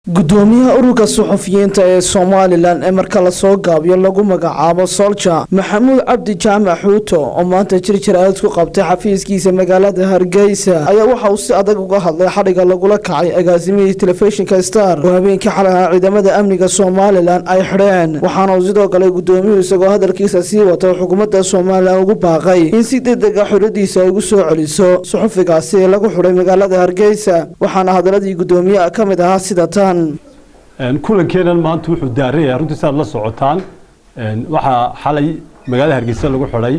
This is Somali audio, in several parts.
gudoomiyaha ururka suxufiyiinta ee somalilan ee marka lasoo gaabiyo lagu magacaabo solja maxamuud cabdi jaamac xuuto oo maanta jirjir aad ku qabtay xafiiskiisa magaalada hargeysa ayaa waxa uu si adag uga hadlay xadhiga lagula kacay agaasimihii telefishinka star oo habeenkii xalaha ciidamada amniga somalilan ay xidheen waxaana uu sidoo kale gudoomiyuhu isagoo hadalkiisa sii wato xukuumadda somalilan ugu baaqay in si degdega xoradiisa ay ugu soo celiso suxufigaasi ee lagu xidhay magaalada hargeysa waxaana hadaladii gudoomiyaha ka mid ahaa sida tan kulankeenan maanta wuxuu daaraya runtii si aad la socotaan waxaa xalay magaalada hargeysa lagu xidhay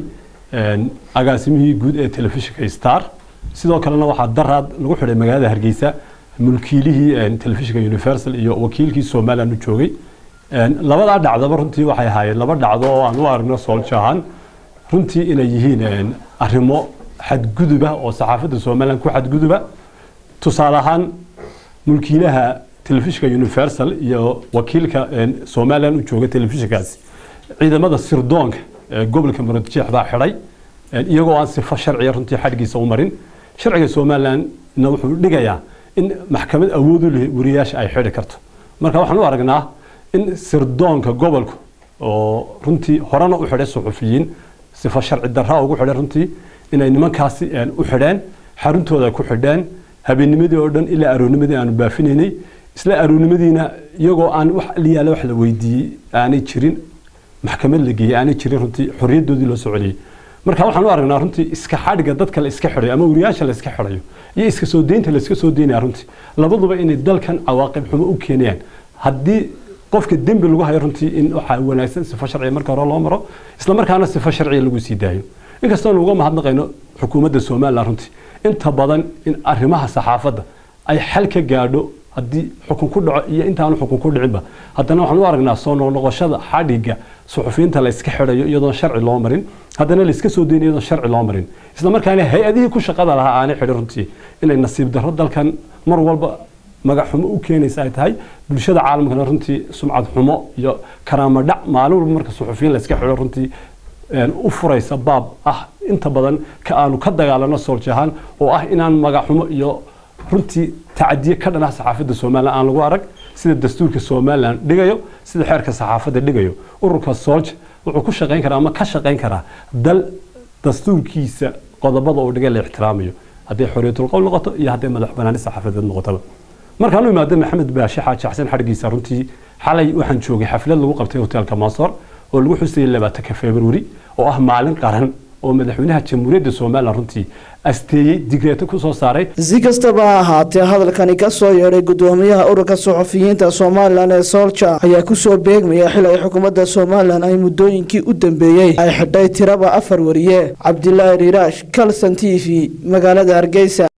agaasimihii guud ee telefishinka star sidoo kalena waxaa daraad lagu xidhay magaalada hargeysa mulkiilihii telefishinka universal iyo wakiilkii somaliland u joogay labadaa dhacdaba runtii waxay ahaayeen laba dhacdo oo aan u aragno soolja ahaan runtii inay yihiin arrimo xadguduba oo saxaafadda somaliland ku xadguduba tusaale ahaan mulkiilaha telefishinka universal iyo wakiilka somaliland u jooga telefishinkaasi ciidamada sirdoonka ee gobolka muradjeex baa xidhay iyagoo aan sifo sharciya runtii xadhgiisa u marin sharciga somalilandna wuxuu dhigayaa in maxkamad awood u leh wariyaasha ay xidhi karto marka waxaan u aragnaa in sirdoonka gobolku oo runtii horena u xidhay suxufiyiin sifo sharci darra ugu xidhay runtii inay nimankaasi u xidheen xaruntooda ku xidheen habeennimadii oo dhan ilaa aroornimadii aanu baafinaynay isla aroornimadiina iyagoo aan wax liyaala wax la weydiiyey aanay jirin maxkamad la geeyey aanay jirin runtii xorriyaddoodii loo soo celiyey marka waxaan u aragnaa runtii iska xadhiga dadka la iska xidhayo ama wariyaasha la iska xidhayo iyo iska soo deynta la iska soo deynaya runtii labaduba inay dalkan cawaaqib xumo u keenayaan haddii qofka dembi lagu hayo runtii in waxaa wanaagsan sifo sharciya marka hore loo maro isla markaana sifo sharciya lagu sii daayo inkastoo uga mahadnaqayno xukuumadda somaliland runtii inta badan in arrimaha saxaafadda ay xal ka gaadho haddii xukun ku dhaco iyo intaanu xukun ku dhicinba haddana waxaan u aragnaa soo noqnoqoshada xadhiga suxufiyiinta la iska xidhayo iyadoon sharci loo marin haddana la iska soo deynayo iyadoon sharci loo marin isla markaana hay-adihii ku shaqada lahaa aanay xidhin runtii inay nasiib darro dalkan mar walba magac xumo u keenaysa ay tahay bulshada caalamkana runtii sumcad xumo iyo karaamo dhac maalin walba marka suxufiyiin la iska xidho runtii u furaysa baab ah inta badan ka aanu ka dagaalano sooljahaan oo ah inaan magac xumo iyo runtii tacadiye ka dhan ah saxaafadda somalilan aan lagu arag sida dastuurka somalilan dhigayo sida xeerka saxaafadda dhigayo ururka soolja wuxuu ku shaqayn karaa ama ka shaqayn karaa dal dastuurkiisa qodobada uu dhigay la ixtiraamayo hadday xorriyatul qowl noqoto iyo hadday madax banaani saxaafadeed noqotaba markaan u imaado maxamed baashe xaaji xasan xadhgiisa runtii xalay waxaan joogay xaflad lagu qabtay hoteelka maasoor oo lagu xusayay labaatanka februari oo ah maalin qaran oo madaxweynaha jamhuuriyadda somalilan runtii asteeyey digreeto ku soo saaray si kastaba ha ahaatee hadalkani ka soo yeedhay gudoomiyaha ururka suxufiyiinta somalilan ee soolja ayaa kusoo beegmaya xil ay xukuumadda somalilan ay muddooyinkii u dambeeyey ay xidhay tiraba afar wariye cabdilaahi riiraash kalson t v magaalada hargeysa